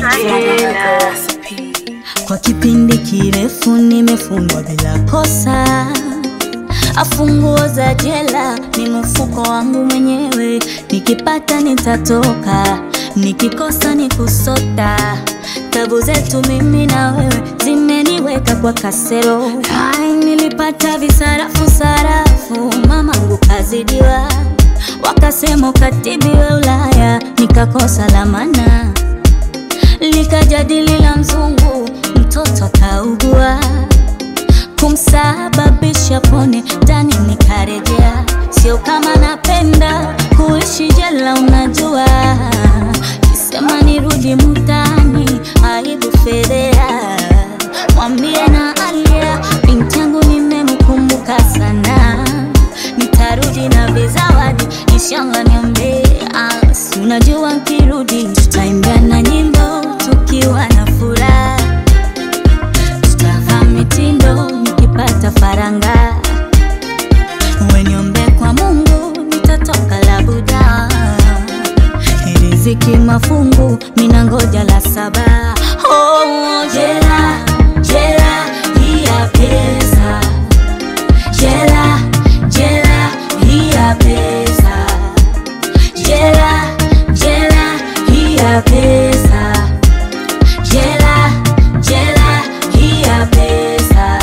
jela. Kwa kipindi kirefu nimefungwa bila kosa, afunguo za jela ni mfuko wangu mwenyewe, nikipata nitatoka, nikikosa ni kusota. Tabu zetu mimi na wewe zimeniweka kwa kasero. Ai, nilipata visarafu sarafu, mamangu kazidiwa, wakasema ukatibiwe Ulaya, nikakosa lamana likajadili la mzungu, mtoto akaugua, kumsababisha pone ndani, nikarejea. Sio kama napenda kuishi jela, unajua, kisema nirudi mutani, aibu fedhea, mwambie na alia, binti yangu nimemkumbuka sana, nitarudi na vizawadi, inshallah niombe, ah, si unajua nkirudi tutaimbia na nyimbo tukiwa na furaha, tutavaa mitindo nikipata faranga, weniombe kwa Mungu nitatoka labuda, riziki mafungu mina ngoja la saba. Oh, jela jela hii ya pesa, jela jela hii ya pesa, jela jela hii ya pesa, jela jela hii ya pesa.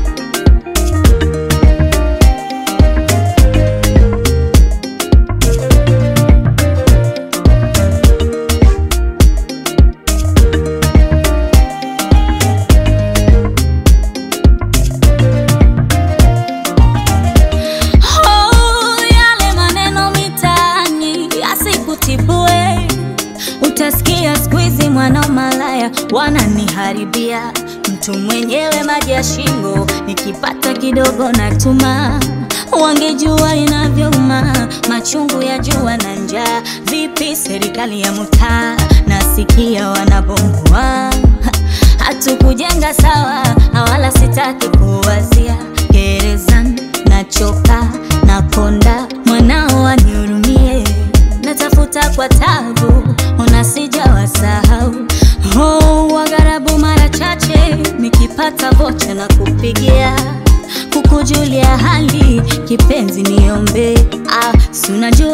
Oh, yale maneno mitaani yasikutibue, utasikia siku hizi mwana malaya wananiharibia, mtu mwenyewe maji ya shingo, nikipata kidogo natuma. Wangejua inavyouma machungu ya jua na njaa. Vipi serikali ya mtaa, nasikia wanabomoa hatukujenga sawa, wala sitaki kuwazia gerezani, nachoka nakonda, mwanao wanihurumie, natafuta kwa tabu, ona sijawasahau. Oh, wagharabu mara chache nikipata vocha na kupigia kukujulia hali, kipenzi niombe, ah, si unajua